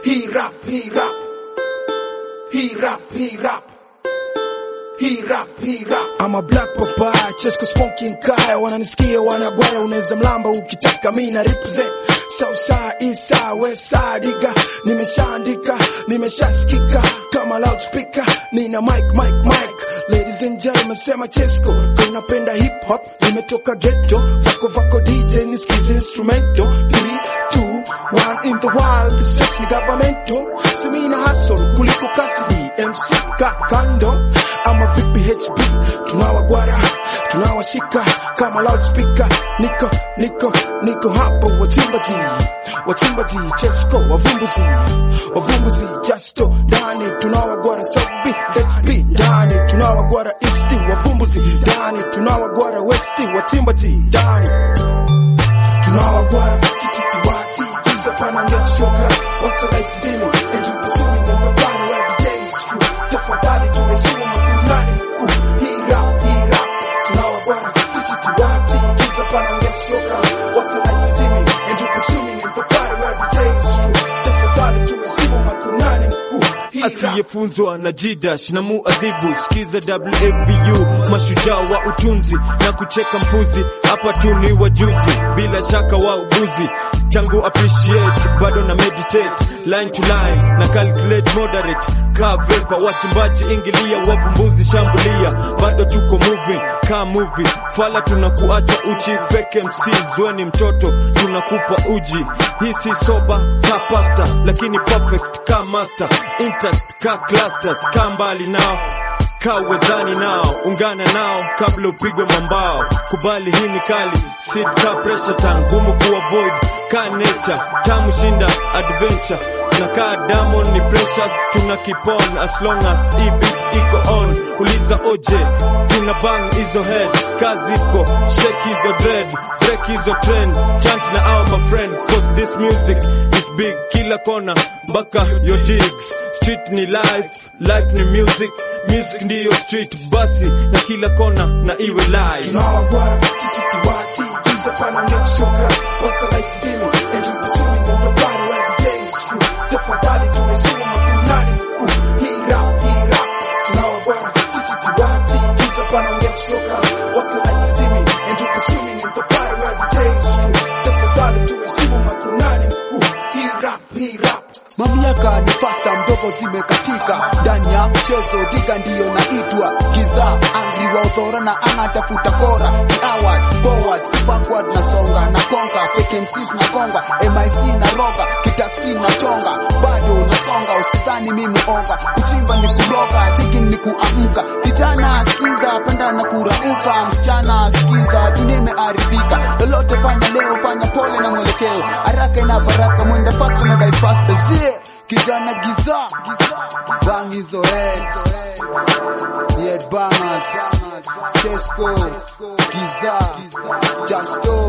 Hii rap, hii rap. Hii rap, hii rap. Hii rap, hii rap. I'm a black papaya, Chesco smoking kaya, wananisikia wanagwaya, unaweza mlamba ukitaka, mi na represent Southside, Eastside, Westside, iga nimeshaandika, nimeshasikika kama loudspeaker, nina mic, mic, mic. Ladies and gentlemen, sema Chesco, kama unapenda hip hop, nimetoka ghetto, vako vako DJ, nisikize instrumento, 3, 2, 1 in the wild, this just ni governmental, semina hustle kuliko kasidi, MC kakando ama vipi HB tunawagwara tunawashika kama loudspeaker niko niko niko hapo watimbaji watimbaji Chesco wavumbuzi wavumbuzi Justo ndani tunawagwara Sabi HB ndani tunawagwara East wavumbuzi ndani tunawagwara West watimbaji ndani tunawagwara tititi wati giza pana ngeshoka watalaiti demo and you pursuing them the body where the day is true tafadhali tuheshimu makunani mkuu hii rap hii rap tunawagwara tititi wati giza pana ngeshoka watalaiti demo and you pursuing them the body where the day is true tafadhali tuheshimu makunani mkuu hii rap asiyefunzwa na jidash na muadhibu skiza WAVU mashujaa wa utunzi na kucheka mpuzi hapa tu ni wajuzi bila shaka wauguzi tangu appreciate bado na meditate line to line na calculate moderate ka vepa wachimbaji ingilia wavumbuzi shambulia bado tuko moving ka movie fala tunakuacha uchi fake MCs weni mtoto tunakupa uji hii si soba ka pasta lakini perfect ka master intact ka clusters ka mbali nao ka uwezani nao ungana nao kabla upigwe mambao kubali hii ni kali sid ka pressure tan ngumu kuavoid ka nature tamu shinda adventure na ka diamond ni precious tuna keep on as long as hii beat iko on uliza oje tuna bang hizo heads kazi iko shake hizo dread break hizo trends chant na our my friends cause this music is big kila kona mpaka your digs street ni life life ni music music ndiyo street basi na kila kona na iwe live tunawagwara tititi wati giza pana ngeshoka watalaiti demo and you pursuing them the body where the day is true tafadhali tuheshimu makunani mkuu hii rap hii rap tunawagwara tititi wati giza pana ngeshoka watalaiti demo and you pursuing them the body where the day is true tafadhali tuheshimu makunani mkuu hii rap hii rap Mamlaka ni fasta mdogo zimekatika ndani ya mchezo diga ndiyo naitwa giza angry wa uthora na anatafuta kora kiaward forward si backward na songa na konga fake MCs na konga MIC na roga kitaksi na chonga bado nasonga usidhani mimi onga kuchimba ni kuroga digging ni kuamka kijana sikiza penda na kurauka msichana sikiza dunia imeharibika lolote fanya leo fanya pole na mwelekeo haraka ina baraka mwenda fast na die fast yeah. kijana giza bang hizo heads head bangers Chesco giza Justo